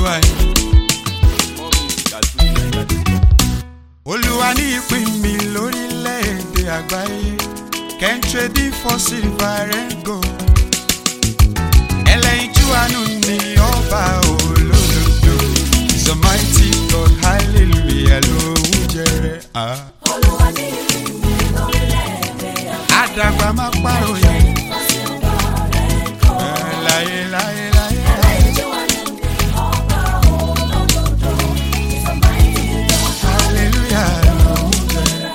olúwa ni. More music at fujininja.com. olúwa ní ìpín mi lórílẹ̀‐èdè àgbáyé can trade for silver and gold. ẹlẹ́yinjú àánú ni ọba olódodo is a mighty god hallelujah lóhùn jẹrẹ. Ah. Olúwa ní ìpínlẹ̀ lórílẹ̀-èdè àdàgbà má pàròyé àti ọba rẹ̀ kọ́. Eh, láyé láyé láyé. Ẹlẹ́yinjú àánú ni ọba olódodo. He's a mighty God. hallelujah lóhùn jẹrẹ.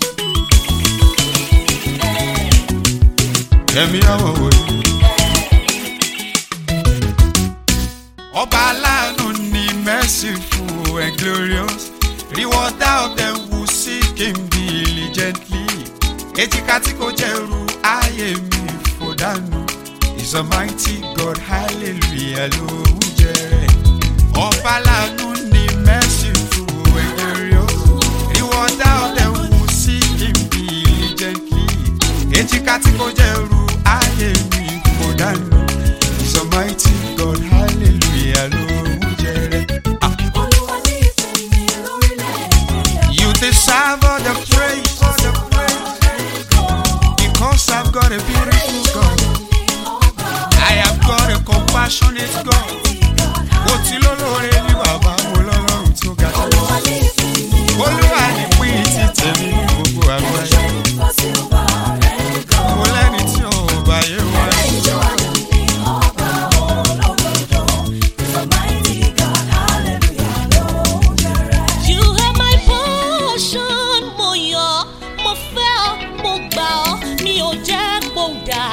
Kẹ̀mí ọ̀wọ̀ wòye. Ọba aláàánú ni merciful and glorious. Rewarder of them who seek him diligently. Èjìká tí kò jẹ́rù ayé mi fò dànù. Is a mighty God hallelujah ló ń jẹ́. Ọba aláàánú ni merciful and glorious. Rewarder of them who seek him diligently. Èjìká tí kò jẹ́rù ayé mi fò dànù. Is a mighty God hallelujah ló ń jẹ́. Ah. Olúwa ní ìpínlẹ̀ lórílẹ̀-èdè You deserve all the praise, all the praise, because I've got a beautiful God. I have got a compassionate God. Mo ti lólóore ní bàbá mo lọ́lọ́run tó ga. Olúwa ní ìpínlẹ̀ Olúwa ní pín ti tèmi ní gbogbo àgbáyé. fọ́sí ọba rẹ̀ kọ́. Mo lẹ́ni tí ò bá yé wá. Ẹlẹ́yinjú àánú ni ọba olódodo. He's a mighty God. Hallelujah lóhùn jẹrẹ. You are my portion, mo yọ̀, mo fẹ́ ọ, mo gbà ọ́, mi ò jẹ́ kó dà.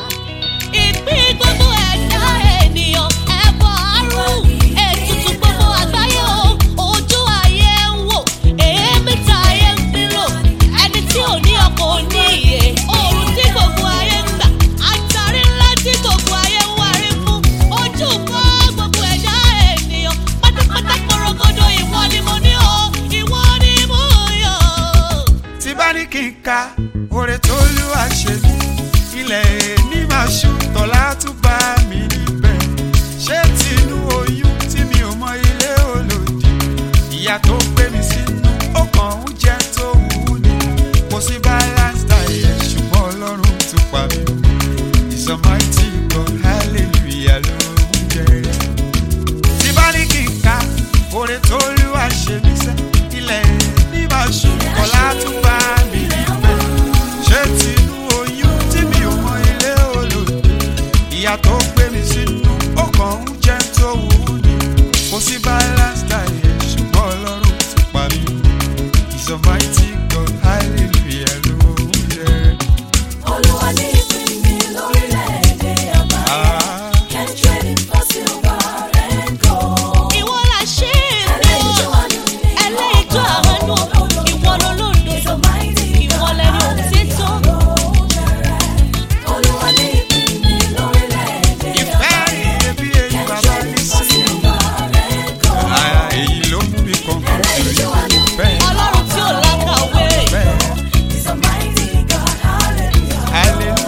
Ìpín gbogbo ẹ̀dá ènìyàn, ẹ̀bọ̀ àrùn, ètùtù gbogbo àgbáyé o, ojú ayé ń wò, èémí ta ayé ń fírò, ẹni tí ò ní ọkọ̀ ò ní ìyè, oòrùn tí gbogbo ayé ń gbà, àtàrí ńlá tí gbogbo ayé ń wárí fún, ojú kọ́ gbogbo ẹ̀dá ènìyàn, pátápátá korogodo ìwọ ni mo ní o, ìwọ ni mo yọ̀. Tí bá ní kí n ka oore tó lù wá ṣe mí, ilẹ̀ ní máa ṣú tọ́lá tún bá mi níbẹ̀. Ṣé tinú oyún tí mi ò mọ ilé olòdì? Ìyá tó gbé mi sínú ó kàn ń jẹ́ tó wù ú ni. Kò sí balance diet ṣùgbọ́n Ọlọ́run tún pa mí. Is a mighty God hallelujah ló ń jẹ́ tí bá ní kí n ka oore tó lù wá ṣe mí sẹ́ ilẹ̀ ní máa ṣù ọ̀la tún bá mi níbẹ̀ ṣé tinú oyún tí mi ò mọ ilé olòdì ìyá tó gbé mi sínú ó kàn ń jẹ́ tó wù ú ni kò sí balance diet ṣùgbọ́n ọlọ́run ti pa mí is a mighty God hallelujah ló ń jẹ́. Olúwa ní ìpínlẹ̀ lórílẹ̀-èdè àgbáyé. Ah. Can trade fọ́sí ọba rẹ̀ kọ́. Ìwọ la ṣe é Ẹlẹ́yinjú fún ọ. àánú ni Ẹlẹ́yinjú àánú, ìwọ lolódodo, He's a mighty ìwọ God. lẹni òtítọ́. Lóhùn jẹrẹ. Olúwa ní ìpínlẹ̀ lórílẹ̀-èdè ìfẹ́ àgbáyé. ìdẹ́bí èyí bàbá ní sí i. ọba rẹ̀ kọ́. Àyà èyí ló mú mi kàn kàn Ẹlẹ́yinjú àánú ni bẹ́ẹ̀ Ọlọ́run tí ò lákàwé. bẹ́ẹ̀ He's a mighty God. Hallelujah. hallelujah.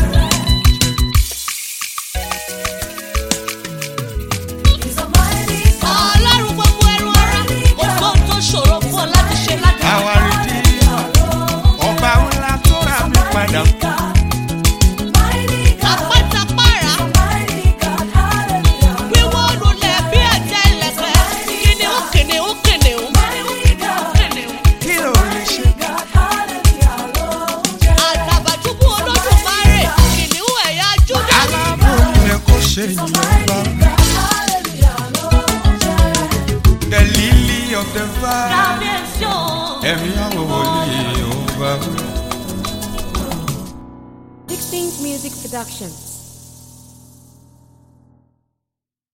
He's a mighty God. Ọlọ́run gbogbo ẹrù ara, kò sóhun tó ṣòro fún ọ láti ṣe láti Àwa rí di ọba ńlá tó rà mí padà. Mighty God. Àpátápàrà, Mighty God. Hallelujah. wíwó lulẹ̀ bí ẹ̀jẹ̀ ìlẹ̀kẹ̀. Kìnìún kìnìún kìnìún. Mighty God. Kìnìún. Kí ló lè ṣe? God. Hallelujah. Lóhùn jẹrẹ. Àtàbàtúbú Olódùmarè, kìnìún ẹ̀yà Júdà. Aláàbò ilẹ̀ kò ṣe ìyẹn bá. Hallelujah. Lóhùn jẹrẹ. The lily of the valley. Kábíyèsí o. Ẹ̀mí àwọn wòlíì ò bá wí. Sixteenth Music Production.